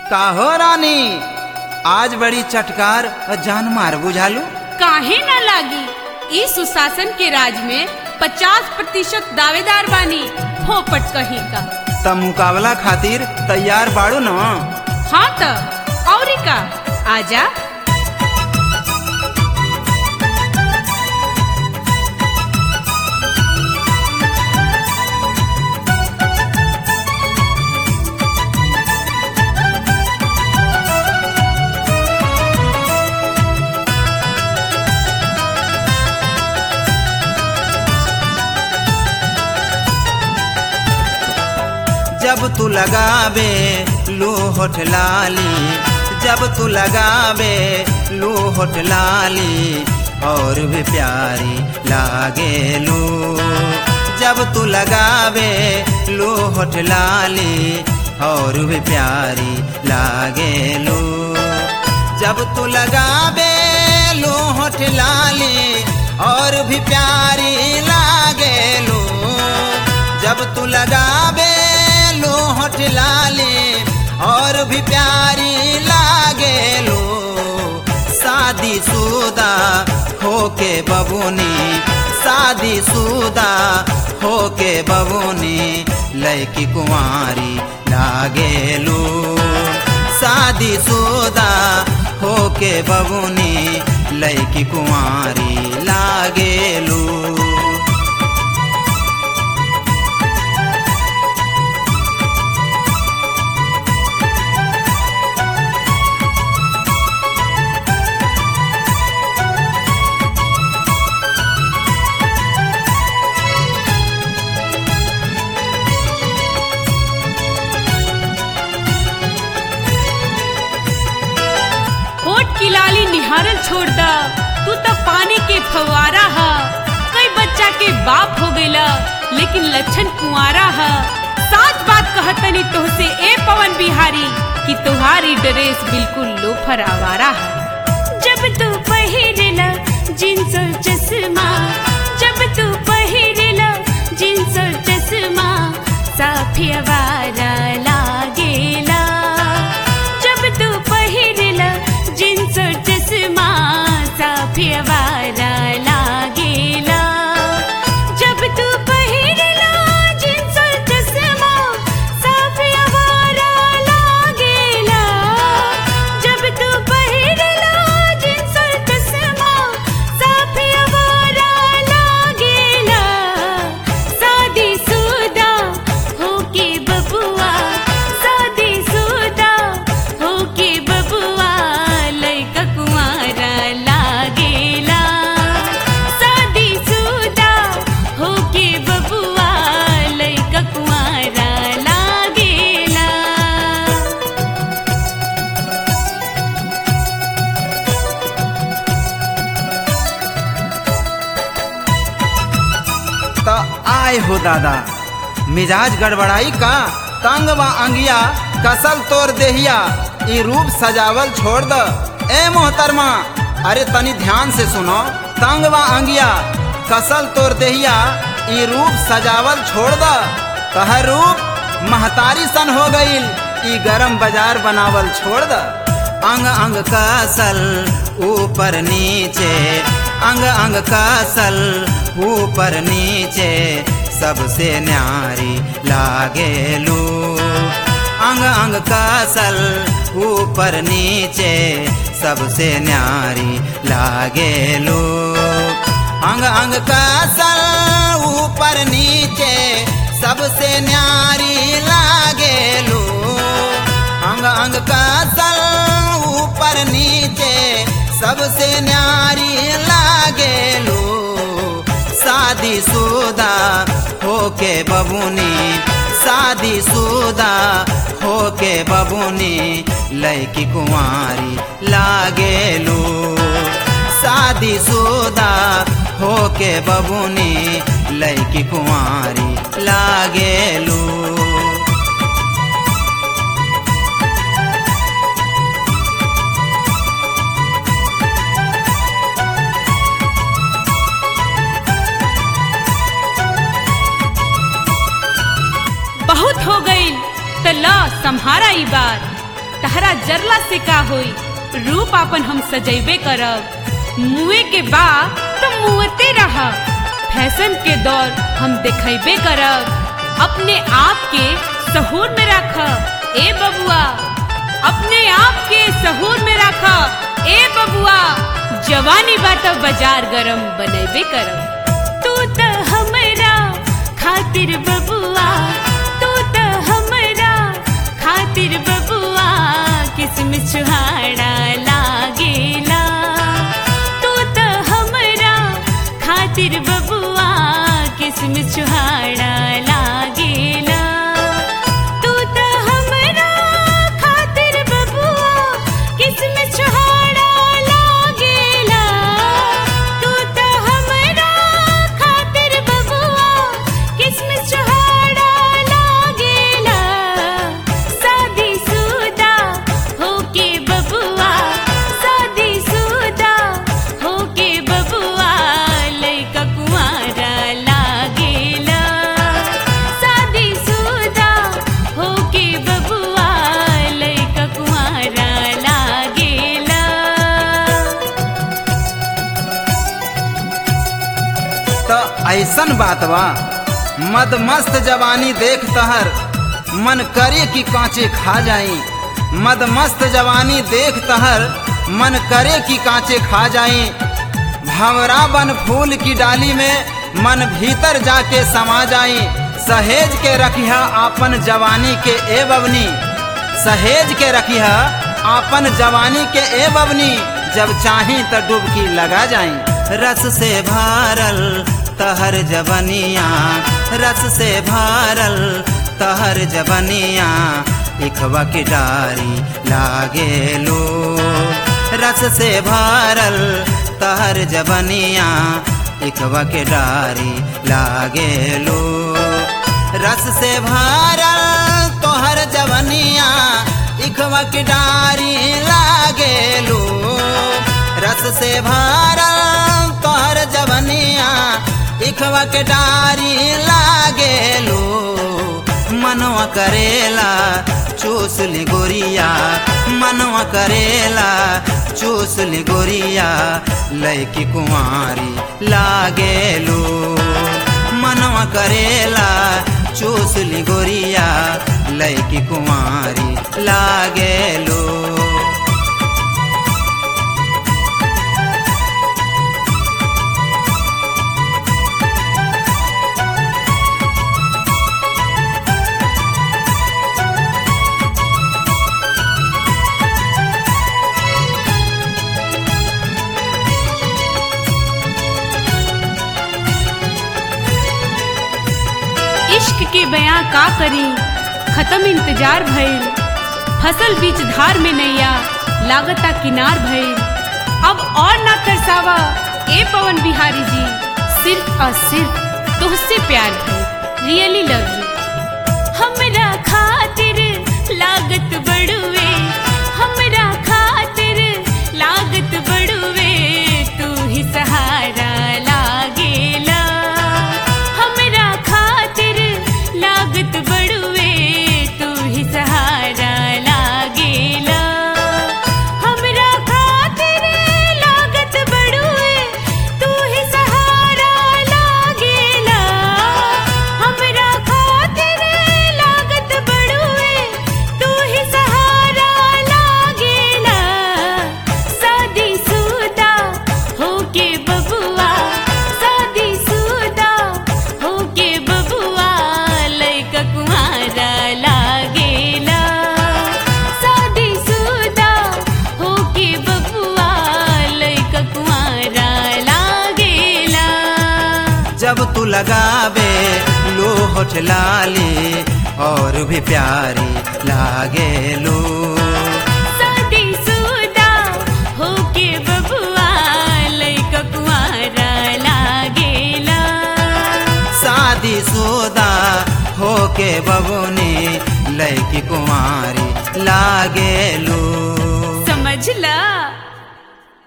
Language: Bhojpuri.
काहो रानी आज बड़ी चटकार और जान मार बुझालू काहे न लागी ई सुशासन के राज में 50 प्रतिशत दावेदार बानी फोपट कहीं का त मुकाबला खातिर तैयार बाड़ू न हाँ त औरी का आजा जब तू लगावे लो होठ लाली जब तू लगावे लो होठ लाली और भी प्यारी लागे लो जब तू लगावे लो होठ लाली और भी प्यारी लागे लो जब तू लगावे लो होठ लाली और भी प्यारी लागे लो जब तू लगावे लो होठ लाली और भी प्यारी लागे लो शादी शुदा होके बबुनी शादी शुदा होके बबुनी लड़की कुंवारी लागे लो शादी शुदा होके बबुनी लड़की कुंवारी लागे लो होठ की लाली निहारल छोड़ द तू तो पानी के फवारा हा कई बच्चा के बाप हो गईला लेकिन लक्षण कुंवारा हा साच बात कहतनी तोहसे ए पवन बिहारी कि तुम्हारी ड्रेस बिल्कुल लोफर आवारा है जब तू पहिरेला जींस और चश्मा जब तू पहिरेला जींस और चश्मा साफी आवारा लागेला जब तू पहिरेला जींस और चश्मा साफी आवारा लागेला जब तू पहिरेला जींस और चश्मा साफी आवारा लागेला जब तू पहिरेला जींस और चश्मा साफी आवारा लागेला शादी सुदा होके बबुआ शादी सुदा होके बबुआ लइका कुंवारा लागेला शादी सुदा होके बबुआ लइका कुंवारा लागेला त आय हो दादा मिजाज गड़बड़ाई का तंग व अंगिया कसल तोर देहिया ई रूप सजावल छोड़ द ए मोहतरमा अरे तनी ध्यान से सुनो तंग व अंगिया कसल तोर देहिया ई रूप सजावल छोड़ द कह रूप महतारी सन हो गईल ई गरम बाजार बनावल छोड़ द अंग अंग कसल ऊपर नीचे अंग अंग कसल ऊपर नीचे सबसे न्यारी लागे लू अंग अंग कसल ऊपर नीचे सबसे न्यारी लागे लू अंग अंग कसल ऊपर नीचे सबसे न्यारी लागे लू अंग अंग कसल ऊपर नीचे सबसे न्यारी लागे लो शादी शुदा होके बबुनी शादी शुदा होके बबुनी लड़की कुंवारी लागे लो शादी शुदा होके बबुनी लड़की कुंवारी लागे लो बहुत हो गई त ला संहारा ई बार तहरा जरला से का होई रूप अपन हम सजैबे करब मुए के बा तो मुँहते रहब फैशन के दौर हम देखेबे करब अपने आप के सहूर में रख ए बबुआ अपने आप के सहूर में रख ए बबुआ जवानी बात बाजार गरम बनेबे करब तू त हमरा खातिर बबुआ तू त हमरा खातिर बबुआ किस्म छुहाड़ा लागेला तू त हमरा खातिर बबुआ किस्म छुहाड़ा लागेला तू त हमरा खातिर बबुआ किस्म छुहाड़ा लागेला तू त हमरा खातिर बबुआ किस्म छुहाड़ा लागेला शादी सुदा होके बबुआ शादी सुदा होके बबुआ लइका कुंवारा लागेला शादी सुदा होके बबुआ लइका कुंवारा लागेला तो ऐसन बात बा मद मस्त जवानी देख तहर मन करे कि कांचे खा जाई मद मस्त जवानी देख तहर मन करे कि कांचे खा जाई भंवरा बन फूल की डाली में मन भीतर जाके समा जाई सहेज के रखिया आपन जवानी के ए बवनी सहेज के रखिया आपन जवानी के ए बवनी जब चाही त डुबकी लगा जाई रस से भारल तहर जवनिया रस से भारल तहर जवनिया इखवा की डारी लागे लो रस से भारल तहर जवनिया इखवा के डारी लागे लो रस से भारल तोहर जवनिया इखवा की डारी लागे लो रस से भारल तोहर जवनिया इखवा के डारी लागे लो मनवा करेला चूस ली गोरिया मनवा करेला चूस ली गोरिया लैकी कुंवारी लागे लो मनवा करेला चूस ली गोरिया लैकी कुंवारी लागे लो इश्क के बयां का करी खत्म इंतजार भइल फसल बीच धार में नैया लागता किनार भइल अब और ना तरसावा ए पवन बिहारी जी सिर्फ और सिर्फ तुझसे प्यार भइल रियली लव यू हमरा खातिर लागत बड़ुए हमरा खातिर लागत बड़ुए तू ही सहारा लागेला हमरा खातिर लागत बड़ुए तू ही सहारा लागेला हमरा खातिर लागत बड़ुए तू ही सहारा लागेला हमरा खातिर लागत बड़ुए तू ही सहारा लागेला शादी सुदा होके बबुआ शादी सुदा होके बबुआ लइका कुंवारा लागेला शादी सुदा होके बबुआ लइका कुंवारा लागेला जब तू लगावे लो होठ लाली और भी प्यारी लागे लो शादी सुदा होके बबुआ लइका कुंवारा लागेला शादी सोदा होके बबुनी लैकी कुमारी लागे लो समझला